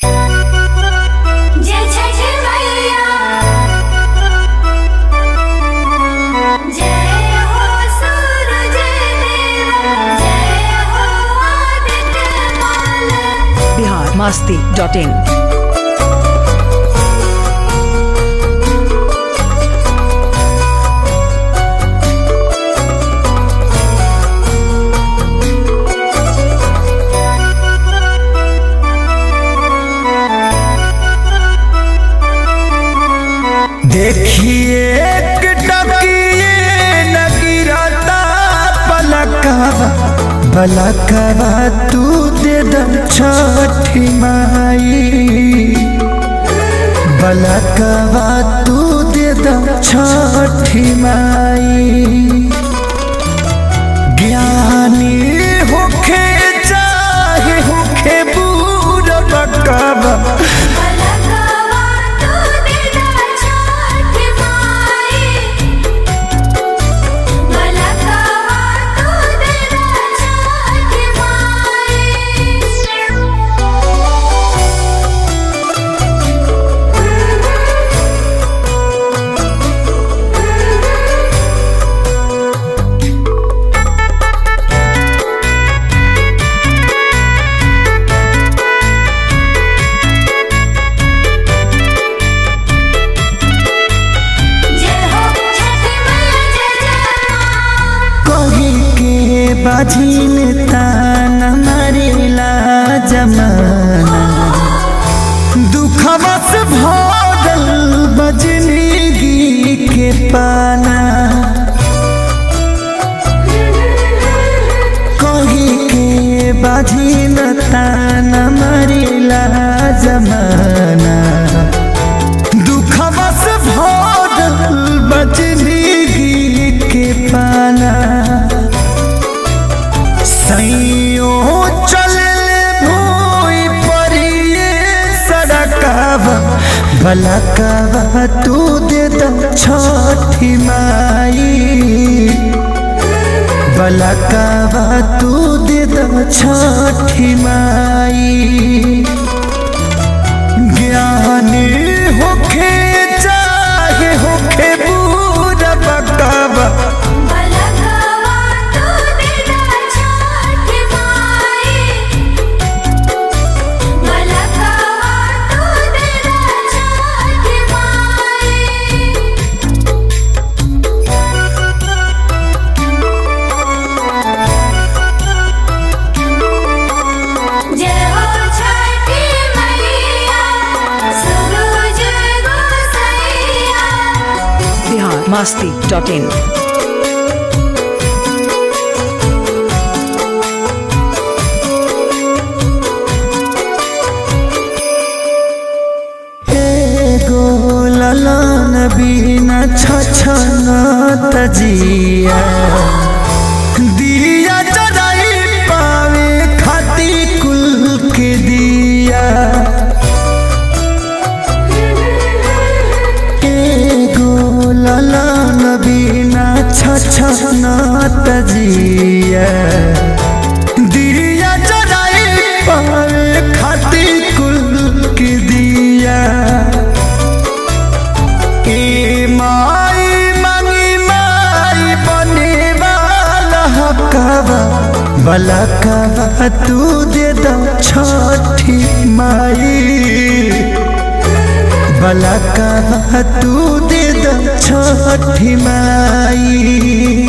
जय छठ मैया जय हो सूरज देवा जय हो आदित्य माल बिहार मस्ती डॉट इन देखिए एक टकिए न गिरता पलकवा पलकवा तू दे द छठी माई पलकवा तू दे द छठी माई ज्ञानी होखे चाहे होखे बूढ़ बकवा पलकवा तू देदा छठ माई पलकवा तू देदा छठ माई जय हो छठ मैया जय जय मां कही के बाझिन तान मारिला जमाना दुखवा से भरल बजनिगी के पाना कही के बाझिन तान मारिला जमाना दुखवा से भरल बजनिगी के पाना सैयो चलले भूई परिए सड़कवा बलकवा तू दे द छठी माई बलकवा तू दे द छठी माई ज्ञानी होखे चाहे होखे बूढ़ बकवा पलकवा तू देदा छठ माई पलकवा तू देदा छठ माई जय हो छठी मैया सूरज गोसैया बिहार मस्ती डॉट इन एगो ललन बिना छछन तजिया दिया जराई पावे खाती कुल के दिया एगो ललन बिना छछन तजिया दिया जराई पावे खाती कुल के दिया ए माई मंगी माई बने वाला हकवा बलकवा तू दे द छठी माई बलकवा तू दे द छठी माई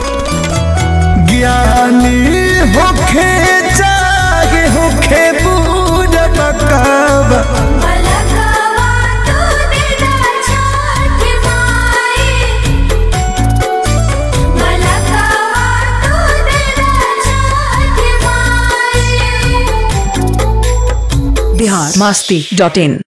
ज्ञानी होखे चाहे होखे बूढ़ बकवा पलकवा तू देदा छठ माई पलकवा तू देदा छठ माई बिहार मस्ती डॉट इन